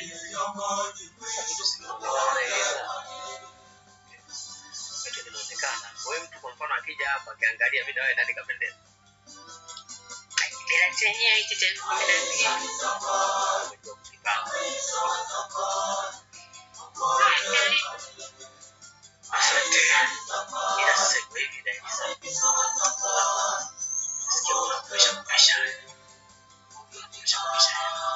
Vitu vinaonekana. Wewe mtu kwa mfano akija hapa akiangalia mimi na wewe nani kapendeza? Kila chenyewe hichi cha elfu kumi na mbili. Umejua kujipanga. Asante. Ila sasa iko hivi Daisa. Sikia unakuisha kupisha. Unakuisha kupisha.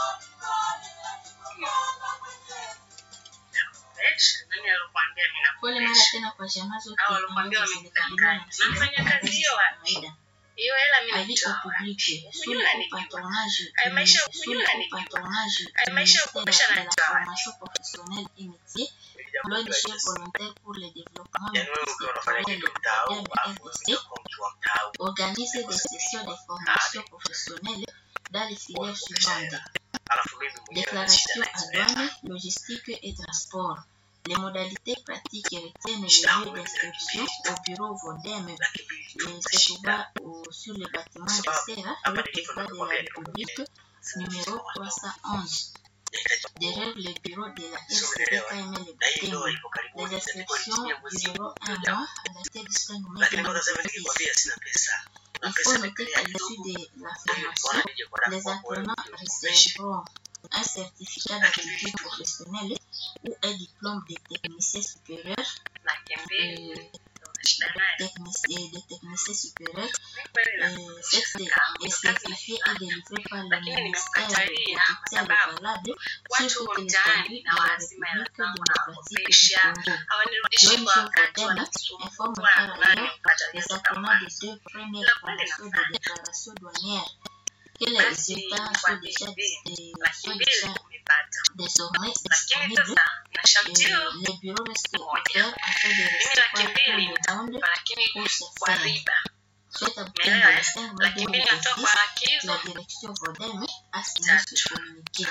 Fresh. Nani alikwambia mimi Pole mara nakupesha? tena kwa jamaa zote Hao walikwambia ambazo zilikabiliwa na wamekudanganya. Unafanya shida kazi hiyo wapi? kawaida. Hiyo hela mimi Avis nitoa au wapi? public, sous Unajua le nanijua. patronage Ay, du maisha ministère- sous le unajua patronage Ay, du maisha ministère kupisha de na la nitoa wapi? formation professionnelle et métier, Jambo la l'ONG jinsi. volontaire pour le développement Yaani wewe ukiwa unafanya kitu mtaa huu, alafu wewe unakuwa mtu wa mtaa huu. organise des sessions de formation professionnelle dans les filières suivantes. Alafu mimi mwenyewe na Déclaration shida na à hizo hela. douane, logistique et transport. Les modalités pratiques retiennent le lieu d'inscription au bureau Vodem Laki mbili et tu se shida. trouva au- sur le bâtiment de Serra, rue Président de la République, numéro 311, derrière le bureau de la FCDKM Na hii Le ndoa Butembo. ipo karibuni, Les itakuwa inscriptions chini ya mwezi dureront un mois à dater du 5 mai lakini mpaka sasa hivi 2026. nikikwambia sina pesa na Il pesa faut noter imepelea qu'à l'issue kidogo de la Nilikuwa formation, nije kwa les dada kwa apprenants wewe, recevront un certificat d'aptitude professionnelle ou un diplôme de technicien supérieur, Laki mbili. euh, Una shida nayo. technicien, de technicien supérieur Mimi kweli euh, nakupisha cette kama est kazi certifié et délivré par le Lakini ministère nimekatalia de kwa tutelle sababu valable watu sur huko toute mtaani l'étendue na de la lazima hela République zangu démocratique nawakopesha du Congo. hawanirudishii kwa L'ONG wakati Vodem wananisumbua informe nani par ailleurs mkatalia les toka apprenants mwanzo. des deux premières La kweli formations nafanya. de déclaration douanière que les Basi résultats kwa sont déjà, bidii euh, laki sont mbili déjà umepata, désormais lakini disponibles. sasa na Euh, shartio les bureaux restent ouverts afin de mimi laki recevoir tout mbili le monde nitakupa, lakini pour ce kwa faire. riba. Soit à Umeelewa le eh? 5 mai Laki mbili natoa kwa 2026, laki hizo la direction Vodem a signé ce communiqué.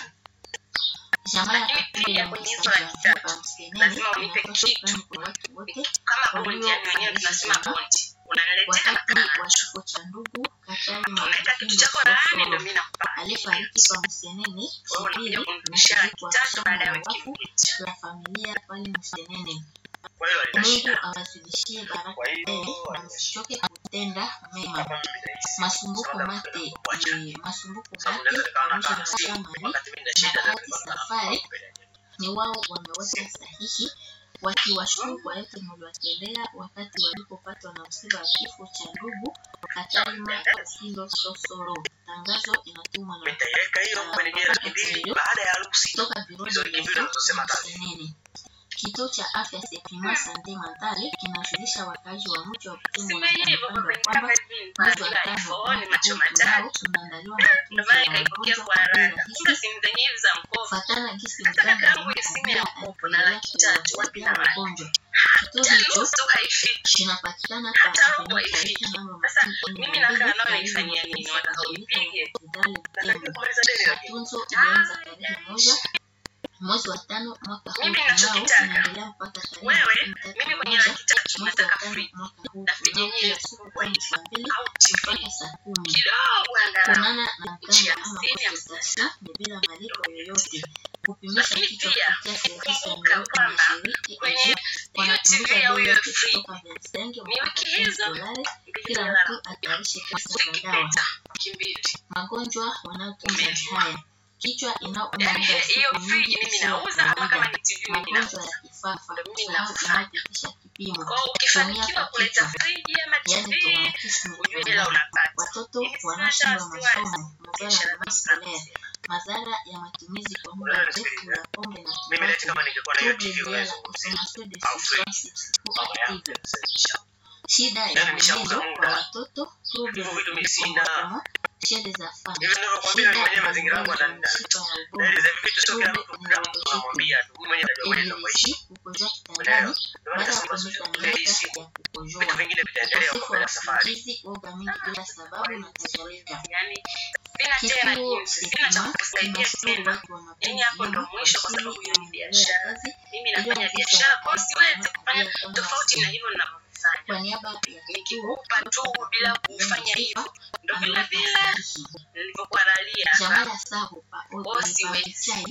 Jamaa Lakini ya pia ya kwenye hizo msajili laki tatu, wa msenene lazima unipe inapaswa kitu. kufanya kwa watu wote kama bondi, yani wenyewe tunasema bondi, unaniletea wakati makaratasi. wa kifo cha ndugu Katari unaweka kitu Makindo chako laani, ndio Sosoro mimi nakupa aliyefariki kwa Msenene wewe Shibiri unakuja na kunirudishia laki kuzikwa tatu somo baada ya la wiki wafu mbili. la familia pale Msenene. kwa hiyo alina Mungu shida awazidishie baraka Kwa hiyo, tele na alina msichoke kutenda mema. kama mimi nahisi Masumbuko Sababu mate napenda kukuacha. eh, masumbuko sababu mate naweza nikawa pamoja nakaa na na simu Shamari wakati mimi na na shida na bahati nilikuwa safari nakaa ni wao wameweka sahihi wakiwashukuru kwa yote mliwatendea wakati walipopatwa na msiba wa kifo cha ndugu Katarima Kasindo Sosoro. Tangazo inatumwa na nitaiweka hiyo kwenye jela laki mbili baada ya harusi kutoka biro Hizo de wiki mbili unazosema kazi. Senene. Kituo cha afya Sepima Sante Mentale kinajulisha wakazi wa mji wa Butembo na Simenyewe hivyo kandokando kwa kwamba kwenye kama hivi mwezi wa bila tano iPhone, macho mwaka ujao matatu. tunaandaliwa Ndio matunzo maana ya ikaipokea wagonjwa kwa kwa bei haraka. rahisi Kumbe simu zenyewe hizi za mkopo. fatana gisi Hata kaka mganga yangu ya simu ya alimwambia mkopo na aliendelea laki tatu, wapi na kuwasaidia wapi? wagonjwa. Kituo Hata hicho nusu haifiki. kinapatikana kwa Hata robo Avenue haifiki. Taifa namba Sasa makumi mimi mbili nakaa mbili, nao karibu naifanyia na nini? kanisa Wataka Katoliki unipige? Hospitali nataka Butembo. kumaliza deni lakini Matunzo ilianza tarehe moja mwezi wa tano mwaka huu Mimi tunao ninachokitaka. inaendelea mpaka tarehe Wewe, makumi tatu mimi na mwenye moja laki tatu mwezi wa nataka tano free. mwaka huu Na free tunao yenyewe kila kubwa siku kuanzia saa mbili Au TV. mpaka saa kumi. Kidogo angalau. Kuonana na Nchi mganga ya ama hamsini, ya consultation ni bila malipo yoyote. Kupimisha Lakini kichwa pia, kupitia servisi ya kumbuka nyeupe na kwamba shiriki kwenye aje hiyo wanapunguza TV au bei hiyo yote free kutoka 25 ni mpaka wiki 10 hizo dolari. mbili Kila lala. mtu atarishe pesa za dawa. Ukipita wiki mbili. Magonjwa wanayotunza ni Umeliwa. haya: kichwa inauma Yaani muda wa hiyo siku friji nyingi mimi isiyo ya nauza ama kama kawaida, ni TV mimi magonjwa nauza. ya kifafa, Ndio mimi kusahau nafanya. inayopitisha kipimo, Kwa hiyo ukifanikiwa kuleta friji ama yaani TV, traumatisme ujue kwa hela ndani. unapata. Watoto Mimi sina wanaoshindwa hata wasiwasi. masomo, madhara Biashara ya zangu maskolea, zinasema. madhara ya matumizi kwa muda Wewe mrefu nisikilize. ya pombe na mimi leti tumbaku, kama ningekuwa na hiyo trouble TV liés à la unayozungumzia consommation de au free substances baba yangu psychoactives, alisema shida ya Yaani nishauza mwenendo muda. kwa watoto, trouble Hivyo vitu de mimi sina. comportement chez les enfants, hivi ninavyokuambia shida mimi mwenyewe ya mazingira yangu ugonjwa wa yanani mishipa ya Yaani ubongo, hivi vitu sio kila trouble mtu kila mtu neurologique, unamwambia tu mimi mwenyewe najua mwenyewe navyoishi epilepsie, kukojoa kitandani unaelewa ndio maana baada ya nasema kuonyesha sio ile hisi miaka ya vitu kukojoa, vingine vitaendelea ukosefu kwa wa mbele ya safari usingizi, woga mingi bila sababu na kadhalika. Yaani sina tena Kituo jinsi, sina cha Sepima kukusaidia kinashukuru tena. watu wa mapenzi Yaani hapo ndo mema kwa mwisho, kwa ajili sababu hiyo ya ni maendeleo ya biashara. kazi Mimi nafanya iliyoanzishwa biashara, na kwa hiyo siwezi kufanya Tanzania kama tofauti na rasmi. hivyo ninavyofanya. Kwa niaba ya kituo Nikikupa tu bila kufanya hivyo, ndo vile vile sahihi nilivyokuwa ralia jamaa ya Sahu pa Bosi Oliver wezi. Chai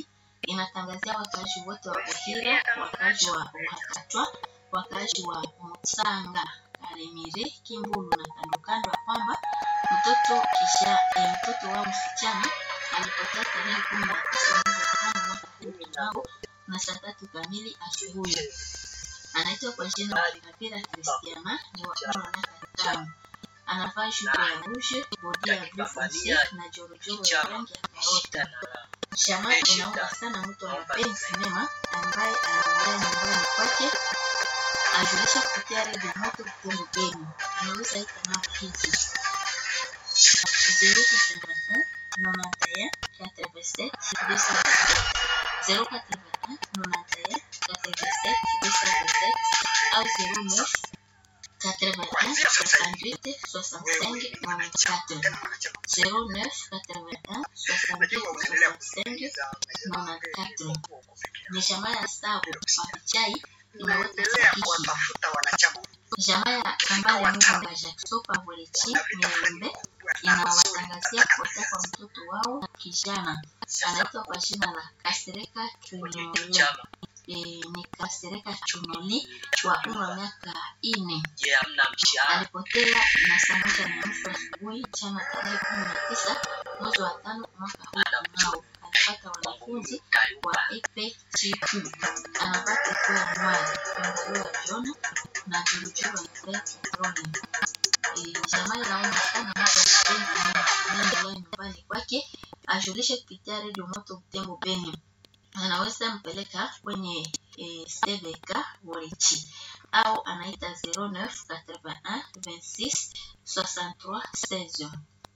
inatangazia wakaaji wote wa Buhira, wakaaji wa Wakatwa, wakaaji wa Mutsanga, Karemire, Kimbulu na kando kando ya kwamba mtoto kisha eh, mtoto wao msichana alipotea tarehe kumi na tisa mwezi wa tano mwaka huu tunao na saa tatu kamili asubuhi. Anaitwa kwa jina la Kapira Kristiana, ni wa umri wa miaka tano. Anavaa shuka ya rouge, bodi ya blue fonce na jorojoro ya rangi ya karota. Jamaa inaomba sana mtu wa mapenzi mema ambaye anaongea nyumbani kwake ajulishe kupitia redio moto Butembo Beni. Anaweza ita namba hizi 081 91 87 227 081 91 87 227 au 09 81 68 65 94 09 81 68 65 94 ni jamaa ya Sabo Papichai inaweka sahihi. Jamaa ya Kambale Muganga Jackson Pavolechi Mirembe inawatangazia kupotea kwa mtoto wao kijana anaitwa kwa jina la Kasereka Chunoli. E, ni Kasereka Chunoli wa umri wa miaka ine alipotea na saa moja na nusu asubuhi jana tarehe kumi na tisa mwezi wa tano mwaka huu tunao alipata wanafunzi wa epe chiku anavaa kikuu ya mwali pengalio ya jona na juujuu wa ipe petroli jamaa inaomba sana mtu anaendelea nyumbani kwake ajulishe kupitia redio moto Butembo Beni anaweza mpeleka kwenye e, CVK Worichi au anaita 09 81 26 63 16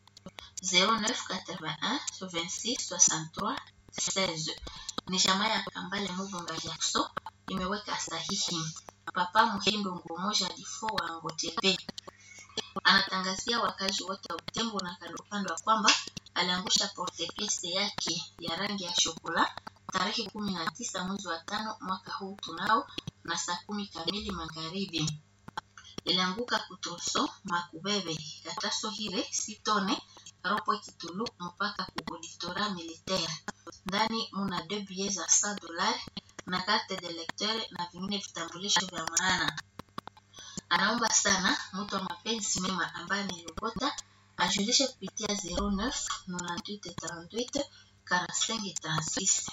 09 81 26 63 16 ni jamaa ya Kambale Muvunga Jackson imeweka sahihi. Papa Muhindo Ngomoja Difo wa Ngotepe anatangazia wakazi wote wa Butembo na kando kando ya kwamba aliangusha portepiese yake ya rangi ya shokola tarehe kumi na tisa mwezi wa tano mwaka huu tunao na saa kumi kamili magharibi. Ilianguka kutroso makubebe kataso hire sitone ropo kitulu mpaka ku auditora militaire. Ndani muna deux billets za 100 dollars na carte de lecteur na vingine vitambulisho vya maana. Anaomba sana mtu wa mapenzi mema ambaye amerogota ajulishe kupitia 09 98 38 45 36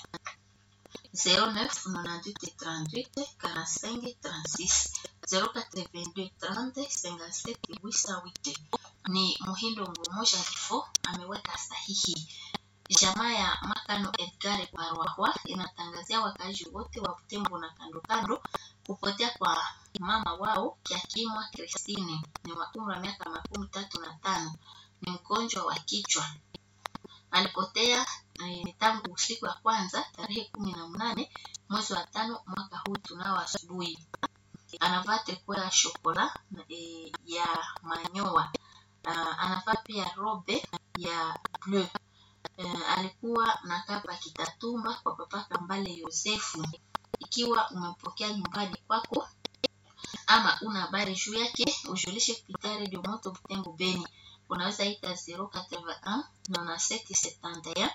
09 98 38 45 36 082 30 57 808 ni Muhindo Ngomosha Rifo ameweka sahihi. Jamaa ya Makano Edgar Parwahwa inatangazia wakazi wote wa Butembo na kando kando kupotea kwa mama wao Kiakimwa Christine ni wa umri wa miaka makumi tatu na tano ni mgonjwa wa kichwa alipotea eh, tangu usiku wa kwanza tarehe kumi na mnane mwezi wa tano mwaka huu tunao asubuhi anavaa triko ya shokola eh, ya manyoa uh, anavaa pia robe ya bleu uh, alikuwa na kapa kitatumba kwa papa Kambale Yosefu. Ikiwa umempokea nyumbani kwako ama una habari juu yake, ujulishe kupitia redio moto Butembo Beni. Unaweza ita 081 97 71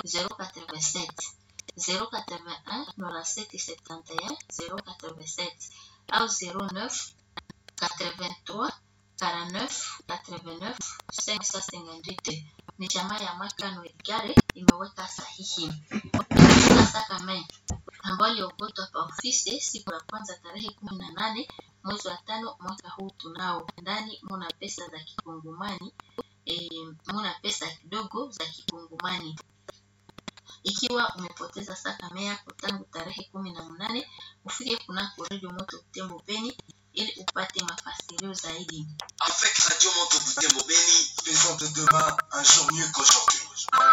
087 081 97 71 087 au 09 83 49 89 558 ni jamaa ya Makano Edgare imeweka sahihi. Sasa kama ambayo iliogotwa pa ofisi siku ya kwanza tarehe kumi na nane mwezi wa tano mwaka huu tunao ndani muna pesa za kikungumani e, muna pesa kidogo za kikungumani ikiwa umepoteza saka yako tangu tarehe kumi na mnane ufike kunako redio moto Butembo Beni ili upate mafasirio zaidi. Avec Radio Moto Butembo Beni, faisons de demain un jour mieux qu'aujourd'hui.